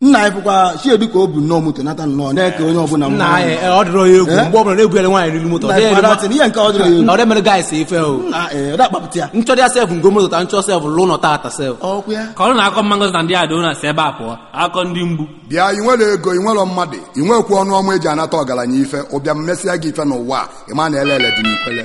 nna anyị fụkwa chiedu ka o bu nnọọ moto nata nnọọ na-eke onye ọbụla nna mma. anyị ọ dịrọ ya egwu Eh? mgbe ọbụla na-egwuere nwaanyị riri moto Nna anyị fụkwa datin, ihe nke ọ dịrọ ya egwu. ọ dị mere guys ife o Nna, eh, ọ da akpapụta ya nchọdị ya sef ngo moto ta nchọ sef lụ nọ tata sef ọkwụ ya ka ọrụ na-akọ mma ngozi na ndị ada na si ebe a pụọ akọ ndị mgbu bịa ị nwere ego ị nwere mmadụ ị nwekwu ọnụ ọma eji anata ọgaranya ife ụbịa mmesịa gị ife n'ụwa a, ị ma na ele ele dị n'ikwele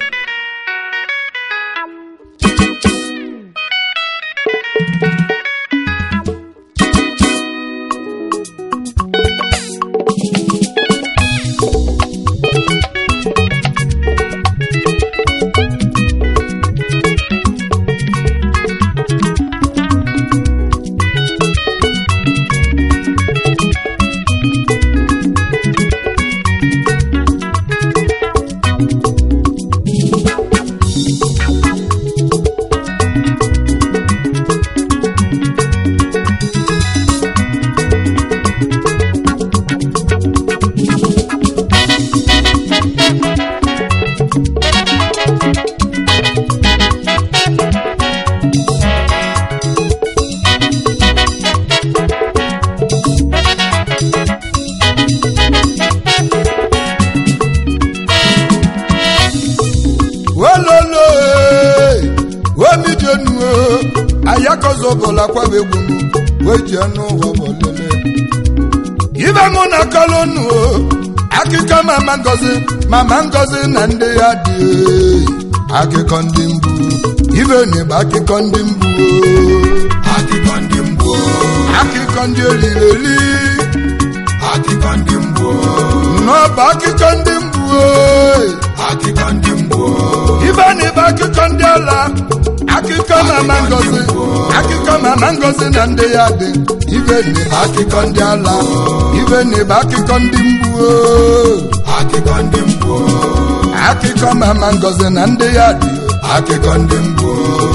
ololo omijenu ayakozobola kwabegbu weji enu ụwa bolele ibe mụ na kolonu akụkọ mama ngozi mama ngozi na ndị ya dị akụkọ ndị mbu ibe n'igba akụkọ ndị mbu akụkọ ndị mbu akụkọ ndị olileli akụkọ ndị mbu n'ọba akụkọ ndị mbu akụkọ ndị mbu ibe n'igba akụkọ ndị ala akụkọ mama ngozi akụkọ mama ngozi na ndị ya dị ibe n'igba akụkọ ndị ala ibe n'igba akụkọ ndị mbu akụkọ ndị mbu akụkọ mama ngozi na ndị ya dị akụkọ ndị mbu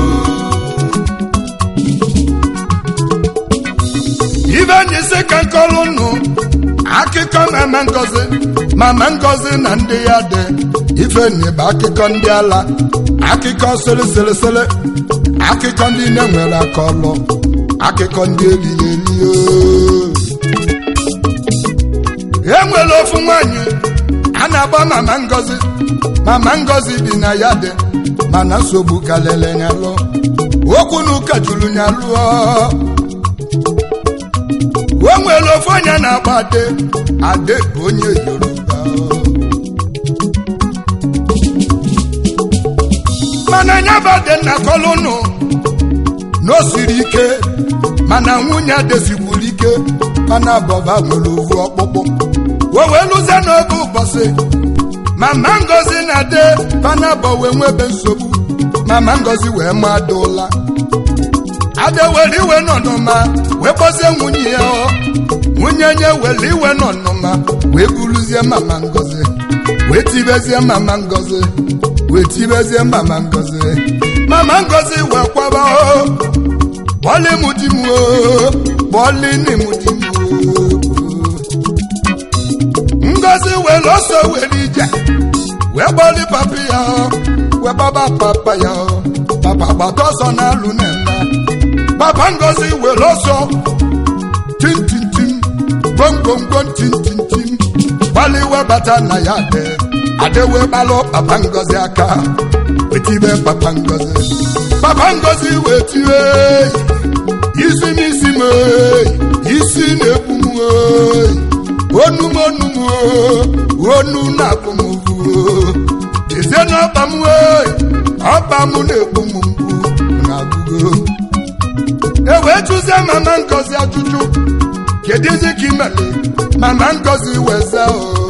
ibe n'isi ka nkọlụ nụ akụkọ mama ngozi mama ngozi na ndị ya dị ife n'ịba akụkọ ndị ala akụkọ sịrịsịrịsịrị akụkọ ndị na-enwere aka ọlụ akụkọ ndị eliri eli e nwere ofu nwanyị a na-agba mama ngozi mama ngozi bi na ya dị mana nsogbu kalele nyalụ okwu na ụka juru nyalụọ o nwere ofu onye na-agba ade ade bụ onye yoruba mana nya bụ ade nna kolụnụ na o siri ike mana nwunye adezigburu ike mana bọba nwere ovu ọkpụkpụ o wee lụzie n'oge ụbọchị mama ngozi na ade panabọ wee nwebe nsogbu mama ngozi wee mmadụ ụla ada were iwe n'ọnụma wee kpọzie nwunye ya ọ nwunye nye were iwe n'ọnụma wee buruzie mama ngozi wee tibezie mama ngozi wee tibezie mama ngozi mama ngozi wee kwaba o bọọlị mụ di m o bọọlị nne mụ di m o ngozi wee lọsọ were ije wee gbọlị papa ya ọ wee gbaba papa ya ọ papa gbata ọsọ n'alụ na-eme papa ngozi were ọsọ tintintim gwomgwomgwom tintintim gbaliwe bata na ya de adewe gbalụ papa ngozi aka wetibe papa ngozi papa ngozi wetiwe isi n'isi m oyi, isi na-egbu m oyi, onu m onu m o, onu na-akpụ m ugwu jezie n'ọba m oyi, ọba m na-egbu m mgbu na-agụgo e wee jụzie mama ngozi ajụjụ kedụzi ka imele mama ngozi weze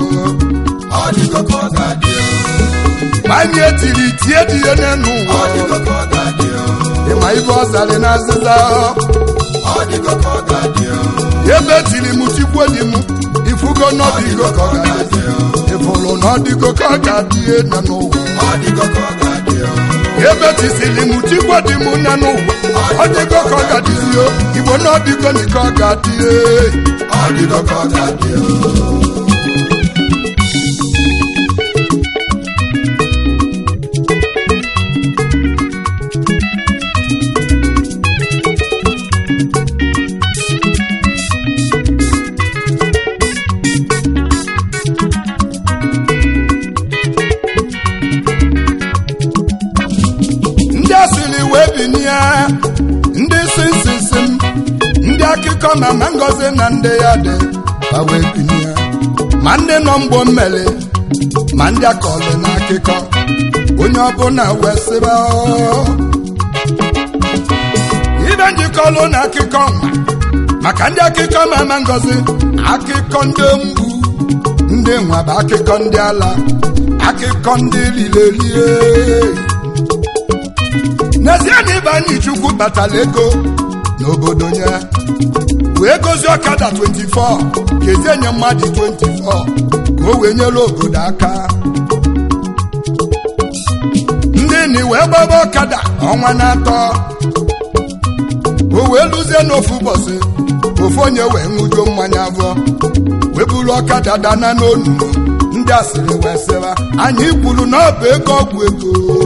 gbanye tiri tie dị ihe n'enu ụwa ịma ibe ọ zarị na azịza ebe tiri m tikwo di m ifugo n'ọdịgo ka ọ ga-adị ịfụrụ n'ọdịgo ka ọ ga-adị ihe nọ n'ụwa ebe tisiri m tikwo di m nọ n'ụwa ọdịgo ka ọ ga-adịzi o igbo n'ọdịgo na ka ọ ga-adị ọdịgo ka ọ ga-adị akụkọ mama ngozi na ndị ya dị ka wee binye ma ndị nọ mgbo mmeli ma ndị akọlị na akụkọ onye ọbụla wee sịba "Oo." ibe njikọlụ na akụkọ nwa maka ndị akụkọ mama ngozi akụkọ ndị mgbu ndị nwa bụ akụkọ ndị ala akụkọ ndị lilelie n'ezie na ibe anyị chukwu kpatara ego n'obodo ya wee gozie ọkada 24 kezie nye mmadụ 24 ka o wee nyere obodo aka ndị ni wee gbaba ọkada ọnwa na-atọ o wee lụzie n'ofu ụbọchị ofu onye wee ṅụjuo mmanya abụọ wee buru ọkada dana n'onu ndị asịrị wee sịba anyị kwuru na ọ bụ ego ọgwụ ego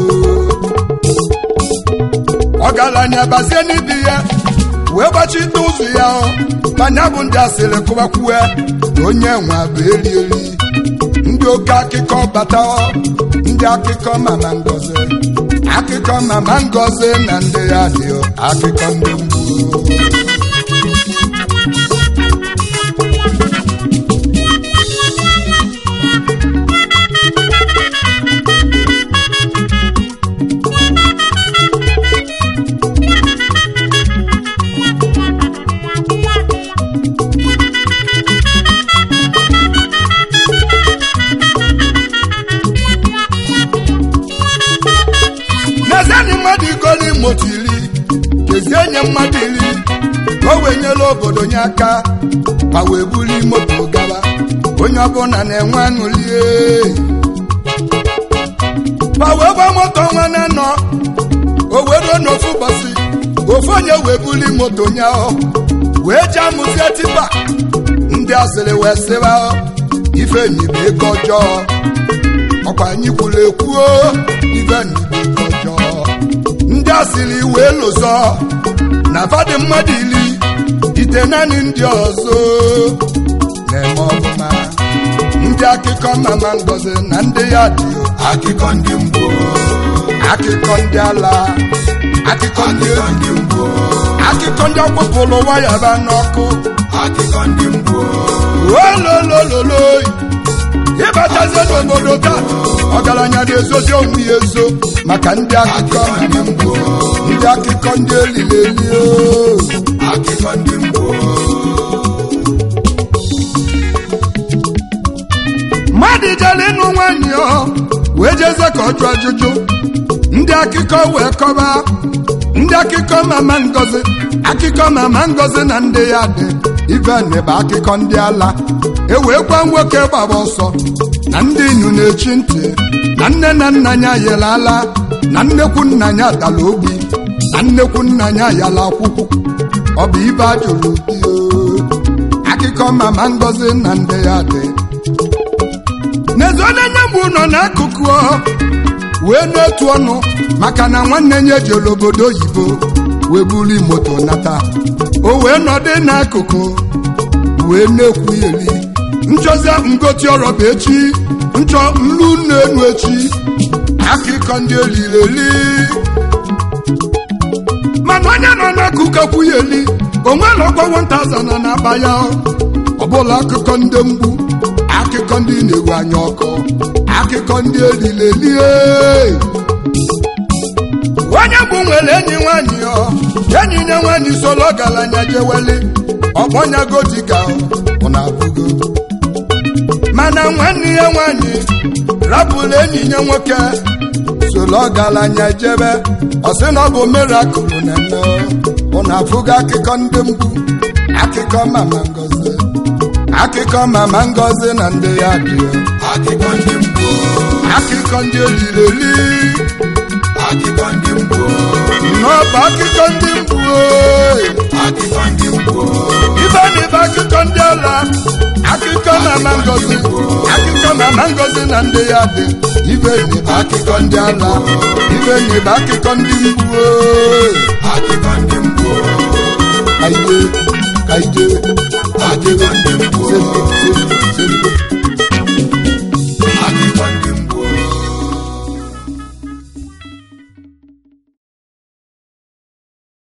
ọgaranya bazie n'ibi ya wee gbachite ụzọ ya ọ manya bụ ndị asịrị kụbakwue na onye nwa bụ eli eli ndị oke akụkọ bata ọ, ndị akụkọ mama ngozi akụkọ mama ngozi na ndị ya dị ọ, akụkọ ndị mgbu n'ezienyi mmadụ igoli moto iri kezie nye mmadụ iri ka o wee nyela obodo nye aka ma wee buli moto gaba onye ọbụla na-enwe aṅụlie ma wee gba moto nwa na nọ o wee ruo n'ofu ụbọchị ofu onye wee buli moto nye ọ wee ji amụzie tipa ndị asịrị wee sịba ọ, ife enyi bụ ego ọjọọ ọkwa anyị kwuru ekwuo ife enyi bụ ego ọjọọ ndị asịrị wee lụzọ na fadị mmadụ iri ite naanị ndị ọzọ na-eme ọbụma ndị akụkọ mama ngozi na ndị ya dị akụkọ ndị mbụ akụkọ ndị ala akụkọ ndị ndị mbụ akụkọ ndị ọkpụpụrụ waya ba n'ọkụ akụkọ ndị mbụ ololololo ịbatazie n'obodo taa ọgaranya na-ezozi onwe ya ezo maka ndị akụkọ ndị mbụ ndị akụkọ ndị elileli akụkọ ndị mbụ mmadụ jere ịnụ nwaanyị ọ wee jeze ka ọ jụọ ajụjụ ndị akụkọ wee kọba ndị akụkọ mama ngozi akụkọ mama ngozi na ndị ya dị iveni bụ akụkọ ndị ala ewee gwa nwoke gbaba ọsọ na ndị inu na-echi ntị na nne na nna ya yere ala na nnekwu nna ya dara ogbi na nnekwu nna ya yala akwụkwọ ọ bụ ibe ajụrụ di akụkọ mama ngozi na ndị ya dị n'ezi onye nye m nọ n'akụkụ ọ wee n'otu ọnụ maka na nwanne ya jere obodo oyibo wee buru moto nata o wee nọdụ n'akụkụ wee na-ekwu eri nchọzie ngoti ọrọba echi nchọ nlu na-enu echi akụkọ ndị elireli mana onye nọ n'akụkụ ekwugheli onwere ọgwọ 1000 na-akpa ya ọbụla akụkọ ndị mgbu akụkọ ndị na-ewu anya ọkụ akụkọ ndị elilelie onye bụ nwere enyi nwanyị ọ enyi nye nwanyị solo ọgaranya jeweli ọkpọnyago dịka ọ na-abụgo mana nwanne ya nwanyị rapụrụ enyi ya nwoke solo ọgaranya jebe ọ sị na ọ bụ mirakụl na-eme ọ na-afụgo akụkọ ndị mgbu akụkọ mama ngozi akụkọ mama ngozi na ndị ya dị akụkọ ndị mbụ akụkọ ndị elireli akụkọ ndị mbụ n'ọba akụkọ ndị mbụ ooo. akụkọ ndị mbụ ibe na ibe akụkọ ndị ala akụkọ mama ngozi akụkọ mama ngozi na ndị ya dị ibe na ibe akụkọ ndị ala ibe na ibe akụkọ ndị mbụ ooo. akụkọ ndị mbụ kaide kaide akụkọ ndị